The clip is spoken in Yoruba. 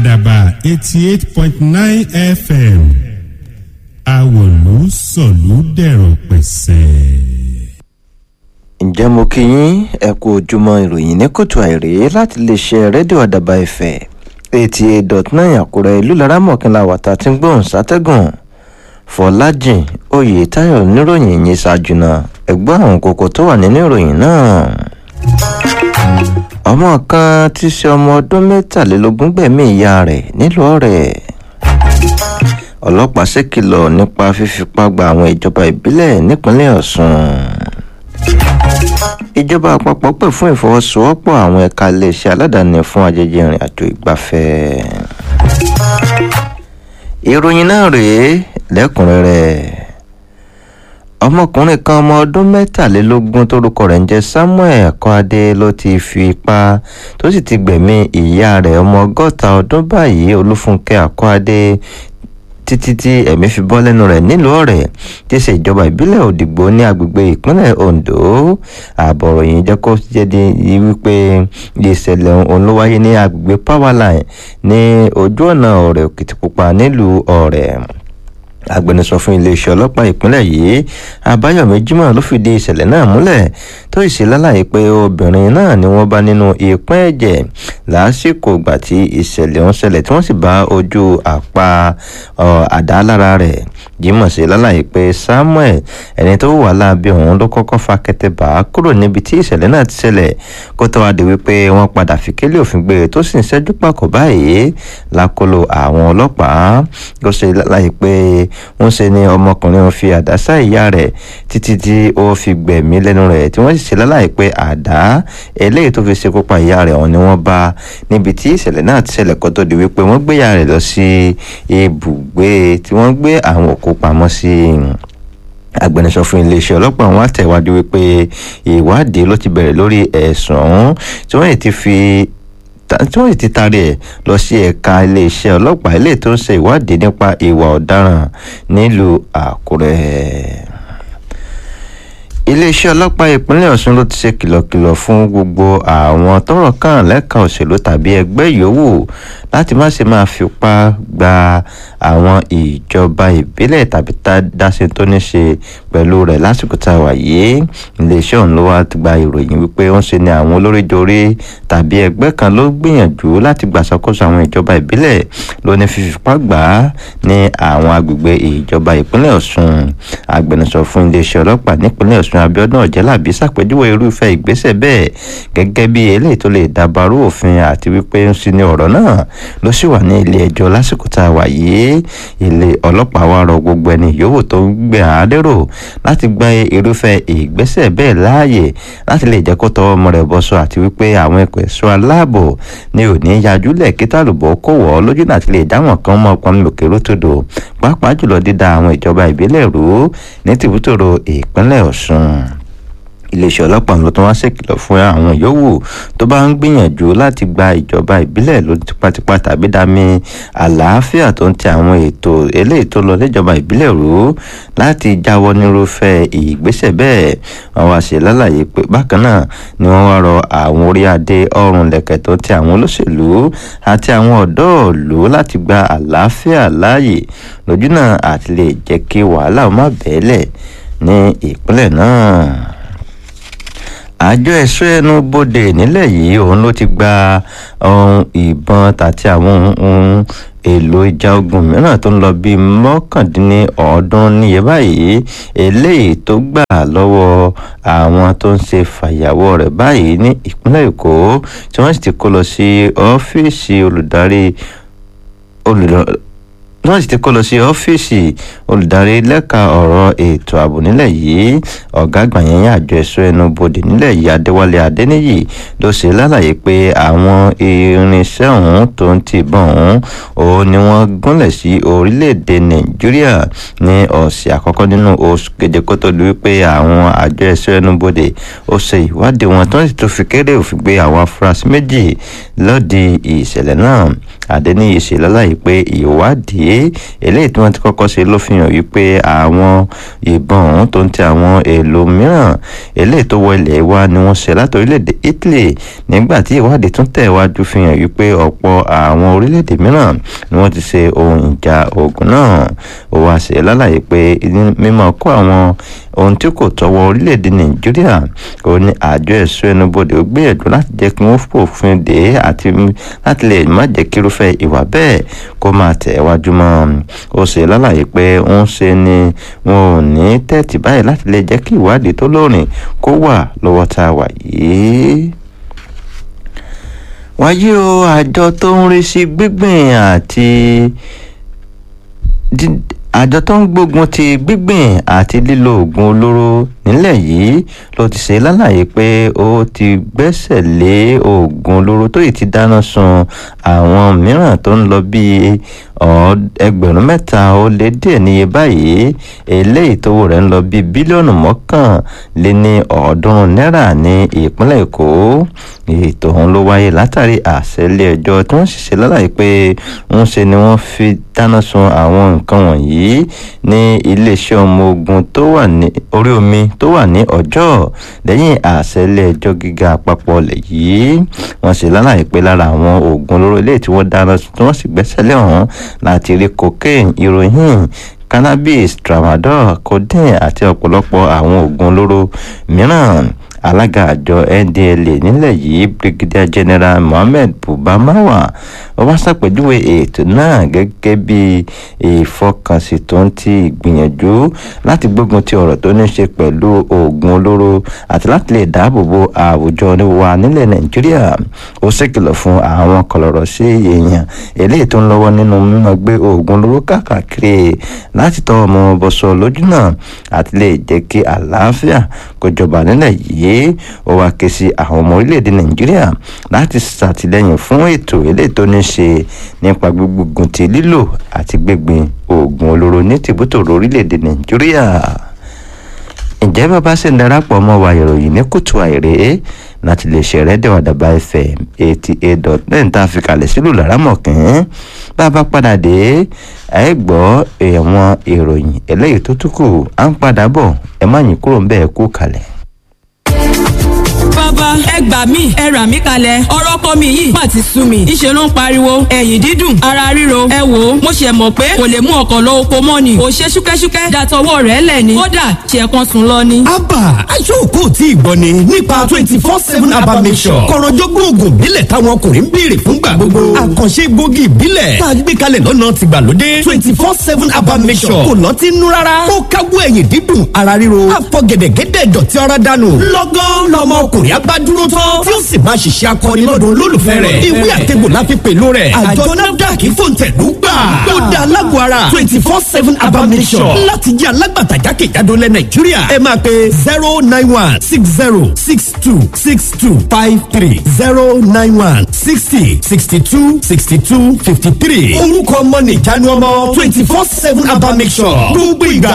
àdàbà eighty eight point nine fm àwòlú sọ̀lú dẹ̀rọ̀ pẹ̀sẹ̀. ǹjẹ́ mo kí yín ẹ kú ojúmọ́ ìròyìn ní kòtò àìrè láti lè ṣe rédíò àdàbà ìfẹ́ eighty eight dot nine àkúrẹ́ ìlú lára mọ̀kànlá wàtá tí ń gbóhùn sátẹ́gùn fọlájìn oyètáyọ̀ níròyìn yìí ṣáájú náà ẹgbọ́n àwọn kókó tó wà nínú ìròyìn náà ọmọ kan tí í ṣe ọmọ ọdún mẹ́tàlélógún gbẹ̀mí ìyá rẹ̀ nílùú ọ̀rẹ́ ọlọ́pàá ṣèkìlọ̀ nípa fífipá gba àwọn ìjọba ìbílẹ̀ nípínlẹ̀ ọ̀sùn ìjọba àpapọ̀ pè fún ìfọwọ́sowọ́pọ̀ àwọn ẹ̀ka iléeṣẹ́ aládàáni fún ajẹjẹ ìrìn àjò ìgbafẹ́ ìròyìn náà rèé lẹ́kùnrẹ́rẹ́ ọmọkùnrin kan ọmọ ọdún mẹ́tàlélógún tórúkọ rẹ̀ ń jẹ́ samuel akọ́adé ló ti fi ipá tó sì ti gbẹ̀mí ìyá rẹ̀ ọmọ ọgọ́ta ọdún báyìí olúfúnkẹ́ akọ́adé títí tí ẹ̀mí fi bọ́ lẹ́nu rẹ̀ nílùú ọ̀rẹ́ tí ṣe ìjọba ìbílẹ̀ òdìgbò ní agbègbè ìpínlẹ̀ ondo àbọ̀rọ̀ yìí jẹ́ kó jẹ́ di wípé ìṣẹ̀lẹ̀ òun ló wáyé ní agbègbè powerline ní ojú ọ̀nà ọ̀rẹ́ òkìtìpupa nílùú ọ̀rẹ́ agbẹnusọ fún iléeṣẹ́ ọlọ́pàá ìpínlẹ̀ yìí àbáyọ̀mí jimoh ló fìdí ìṣẹ̀lẹ̀ náà múlẹ̀ tó sì lálàyé pé obìnrin náà ni wọ́n bá nínú ìpín ẹ̀jẹ̀ lásìkò ìgbà tí ìṣẹ̀lẹ̀ ń ṣẹlẹ̀ tí wọ́n sì bá ojú àpá àdá lára rẹ̀ jimoh sì lálàyé pé samuel ẹni tó wà láàbí òun ló kọ́kọ́ fa kẹtẹ bá kúrò níbi tí ìṣẹ̀lẹ̀ náà ti ṣẹlẹ̀ kó tó wá di wípé wọ́n padà fi kélé òfin gbé tó sì ń ṣẹ́jú pàkó báyìí lákòlò àwọn ọlọ́pàá ó ṣe lálàyé pé wọ́n ṣe ni ọmọkùnrin wọn fi àdá sá ìyá rẹ̀ títí tí ó fi gbẹ̀mí lẹ́nu rẹ̀ tí wọ́n sì ṣe láláì pé àdá eléyìí tó fi ṣekú pa ìyá rẹ̀ ọ̀hún ni wọ́n bá níbi tí ìṣẹ̀lẹ̀ náà ti ṣẹlẹ̀ kó tó di wípé wọ́n gbé ìyá rẹ̀ lọ sí ibùgbé tí wọ́n gbé àwọn òkú pamọ́ sí agbẹnusọ fún iléeṣẹ́ ọlọ́pàá wọn àtẹ̀wájú wípé ìwádìí ló ti bẹ̀rẹ̀ lórí ẹ̀sùn ọ̀hún tí wọ́n ti fi tí wọ́n ti taari ẹ̀ lọ sí ẹ̀ka iléeṣẹ́ ọlọ́pàá ilé tó ń ṣe ìwádìí nípa ìwà ọ̀daràn nílùú àkúrẹ́ iléeṣẹ́ ọlọ́pàá ìpínlẹ̀ ọ̀ṣun ló ti ṣe kìlọ̀kìlọ̀ fún gbogbo àwọn tọrọ kàn lẹ́ka òṣèlú tàbí ẹgbẹ́ yòówù láti má ṣe máa fipá gba àwọn ìjọba ìbílẹ̀ tàbí dáṣe tó ní ṣe pẹ̀lú rẹ̀ lásìkò tá a wà yìí iléeṣẹ́ ọ̀hún ló wá gba ìròyìn wípé ó ń ṣe ni àwọn olóríjorí tàbí ẹgbẹ́ kan ló gbìyànjú láti gbàṣàkóso àwọn ìjọba ìbílẹ̀ ló ní fífipá gbà á ní àwọn agbègbè ìjọba ìpínlẹ̀ ọ̀ṣun agbẹnusọ fún iléeṣẹ́ ọlọ́pàá nípínlẹ̀ ọ̀ṣun abiodun ọ̀jẹ́làbí ṣàpèjúwe irúfẹ́ ìgbésẹ̀ bẹ́ẹ̀ gẹ́gẹ́ bí eléyìí tó lè dàbàrú òfin àti wípé ń sin ní ọ̀rọ̀ náà ló sì wà ní ilé ẹjọ́ lásìkò tá a wà yìí ilé ọlọ́pàá wa rọ gbogbo ẹni yòówù tó ń gbé àádérò láti gba irúfẹ́ ìgbésẹ̀ bẹ́ẹ̀ láàyè láti lè jẹ́ kó tọwọ́ ọmọ rẹ̀ bọ́sọ àti wípé àwọn ẹ̀kọ́ ẹ̀ṣọ́ aláàbò ni ò ní yajúlẹ̀ kí tàlùbọ̀ kó wọ̀ ọ́ lójú náà ti lè dáwọn kan mọ́ ọpọ́n lòkè rótòdò pàápàá jùlọ dídá àwọn ìjọba ìbílẹ̀ rú ní tìbútòrò ìpínlẹ̀ ọ̀ṣun iléeṣẹ́ ọlọ́pàá ló tún wá ṣèkìlọ̀ fún àwọn yòówù tó bá ń gbìyànjú láti gba ìjọba ìbílẹ̀ ló tipátipá tàbí dami àlàáfíà tó ń tẹ àwọn ètò eléyìí tó lọ níjọba ìbílẹ̀ rú láti jáwọ́ nírúfẹ́ ìgbésẹ̀ bẹ́ẹ̀ wọ́n wá ṣe lálàyé pé bákan náà ni wọ́n wá rọ àwọn orí adé ọrùn lẹ̀kẹ̀ tó ń tẹ àwọn olóṣèlú àti àwọn ọ̀dọ́ ìlú láti gba àlàáfíà láàyè lójú náà àti lè jẹ́ kí wàhálà má bẹ́ẹ̀lẹ̀ ní ìpínlẹ̀ náà àjọ ẹ̀ṣọ́ ẹnu bodè nílẹ̀ yìí òun ló ti gba ohun ìbọn àti àwọn ohun èlò ìjà ogun mìíràn tó ń lọ bíi mọ́kàndínlọ́ọ̀ọ́dún níye báyìí eléyìí tó gbà lọ́wọ́ àwọn tó ń ṣe fàyàwọ́ rẹ̀ báyìí ní ìpínlẹ̀ èkó tí wọ́n sì ti kó lọ sí ọ́fíìsì olùdarí wọ́n sì ti kó lọ sí ọ́fíìsì olùdarí lẹ́ka ọ̀rọ̀ ètò ààbò nílẹ̀ yìí ọ̀gá àgbà yẹn àjọ ẹ̀ṣọ́ ẹnu bodè nílẹ̀ yìí adéwálé adéníyì ló ṣe lálàyé pé àwọn irinṣẹ́ ọ̀hún tó ń ti bọ̀ ọ̀hún òun ni wọ́n gúnlẹ̀ sí orílẹ̀-èdè nàìjíríà ní ọ̀sẹ̀ àkọ́kọ́ nínú oṣù keje kó tó di wípé àwọn àjọ ẹ̀ṣọ́ ẹnu bodè ó ṣe ìwádìí wọn tó ń sì tún fi kéré òfin gbé àwọn afurasí méjì lọ́ọ̀dì ìṣẹ̀lẹ̀ náà adẹniyè ṣe lálàyé pé ìwádìí eléyìí tí wọ́n ti kọ́kọ́ ṣe ló fi hàn wípé àwọn ìbọn ọ̀hún tó ń ti àwọn èèlò mìíràn eléyìí tó wọ ilẹ̀ wa ni wọ́n ṣe láti orílẹ̀-èdè Italy nígbà tí ìwádìí tún tẹ̀wájú fi hàn wípé ọ̀pọ̀ àwọn orílẹ̀-èdè mìíràn ni wọ́n ti ṣe ohun ìjà ogun náà ó wá ṣe lálàyé pé mímọ́ kó àwọn ohun tí kò tọwọ́ orílẹ̀-èdè Nàìjíríà ó ní àjọ ẹ̀ṣọ́ ẹnubodè ó gbìyànjú láti jẹ́ kí wọ́n fòfin dè é àti láti lè má jẹ́ kí irúfẹ́ ìwà bẹ́ẹ̀ kó máa tẹ̀ wájú mọ́ ó ṣe lálàyé pé ń ṣe ni wọn ò ní tẹ́tí báyìí láti lè jẹ́ kí ìwádìí tó lóòrìn kó wà lọ́wọ́ tá a wà yìí wáyé o àjọ tó ń rí sí gbígbìn àti àjọ tó ń gbógun ti gbígbìn àti lílo oògùn olóró nílẹ̀ yìí ló ti ṣe lálàyé pé ó ti gbẹ́sẹ̀ lé oògùn olóró tó yìí ti dáná sun àwọn mìíràn tó ń lọ bíi ẹgbẹ̀rún mẹ́ta ó lé díẹ̀ níye báyìí eléyìí tówó rẹ̀ ń lọ bíi bílíọ̀nù mọ́kànlé ní ọ̀ọ́dúnrún náírà ní ìpínlẹ̀ èkó ètò ọ̀hún ló wáyé látàrí àṣẹ ilé ẹjọ́ tí wọ́n sì ṣe lálàyé pé ń ṣe ni wọ́n fi dáná sun àwọn nǹkan wọ̀nyí ní iléeṣẹ́ ọmọ ogun tó wà ní orí omi tó wà ní ọjọ́ lẹ́yìn àṣẹ ilé ẹjọ́ gíga àpapọ̀ ọ̀lẹ̀ yìí wọ́n ṣe lálàyé pé lára àwọn oògùn olóró ilé tí wọ́n dáná sun tí wọ́n sì gbẹ́sẹ̀ lé ọ̀hún láti rí cocaine heroin cannabis tramadol codeine àti ọ̀pọ̀lọpọ̀ àwọn oògùn olóró mìíràn alága àjọ ndla nílẹ̀ yìí brigadier general mohammed buba marwa ó wá ṣàpèjúwe ètò náà gẹ́gẹ́ bí ìfọkànsìn tó ń ti ìgbìyànjú láti gbógun ti ọ̀rọ̀ tó ní ṣe pẹ̀lú oògùn olóró àti láti lè dáàbò bo àwùjọ wa nílẹ̀ nàìjíríà ó ṣèkìlọ̀ fún àwọn kọlọ̀rọ̀ sí èèyàn eléyìí tó ń lọ́wọ́ nínú mímọ́ gbé oògùn olóró káàkiri láti tọ́ ọmọ bọ́sọ lójú náà àti lè jẹ́ kí àlàáfíà kó jọba nílẹ̀ yìí ó wá ké sí àwọn ọmọ orílẹ̀-èdè nàìjíríà láti ṣàtìlẹ́yìn fún ètò eléyìí tó ní ṣe nípa gbígbógun ti lílò àti gbígbin oògùn olóró ní tìbútòrò orílẹ̀-èdè nàìjíríà ǹjẹ́ bàbá sì ń darapọ̀ mọ́ wa ìròyìn ní kùtù àìrè láti lè ṣe rẹ́díò àdàbà fm eighty eight dot nine tá a fi kalẹ̀ sílùú lárámọ̀kín bá a bá padà dé ẹ gbọ́ ẹ̀wọ̀n ìròyìn eléyìí tó tún kù à ń padà bọ̀ ẹ má yín kúrò ń bẹ́ẹ̀ kú kalẹ̀ bàbá ẹ gbà mí ẹ rà mí kalẹ̀ ọ̀rọ̀ kọ́ mi yìí má ti sú mi ìṣe ló ń pariwo ẹ̀yìn dídùn ara ríro ẹ wò ó mo ṣe mọ̀ pé kò lè mú ọkọ̀ lọ oko mọ́ ni ò ṣe ṣúkẹ́ṣúkẹ́ dàtọwọ́ rẹ̀ lẹ̀ ni kódà ṣe kan sùn lọ ni. abba aṣọ́kò tí ìgbọ́ ni nípa twenty four seven abba mission kọ̀rọ̀jọ́gbọ́n oògùn ìbílẹ̀ táwọn ọkùnrin ń béèrè fúngbà gbogbo àkànṣe egbògi ìbílẹ̀ tá a gbé kalẹ̀ lọ́nà tìgbàlódé twenty four seven abba mission kò lọ́tí nú rárá ó káwọ́ ẹ̀yìn dídùn ara ríro àfọ̀gẹ̀dẹ̀gẹ̀dẹ̀ dọ̀tí ọ̀rá dànù lọ́gán lọ́mọ ọkùnrin agbádúró tán tí ó sì máa ṣiṣẹ́ akọni lọ́dọ̀ olólùfẹ́ rẹ̀ ìwé àtẹ̀gbò la fi pèlò rẹ̀ àjọ nafdac fòǹtẹ̀lú gbà ó dá alágbó ara twenty four seven abamisọ̀ láti jẹ́ alágbàtà jákèjádò lẹ̀ nàìjíríà ẹ máa pe zero nine one six zero six two six two five three zero nine one sixty sixty two sixty two fifty three orúkọ ọmọ nìjánu ọmọ twenty four seven abamisọ̀ gbogbo ìgbà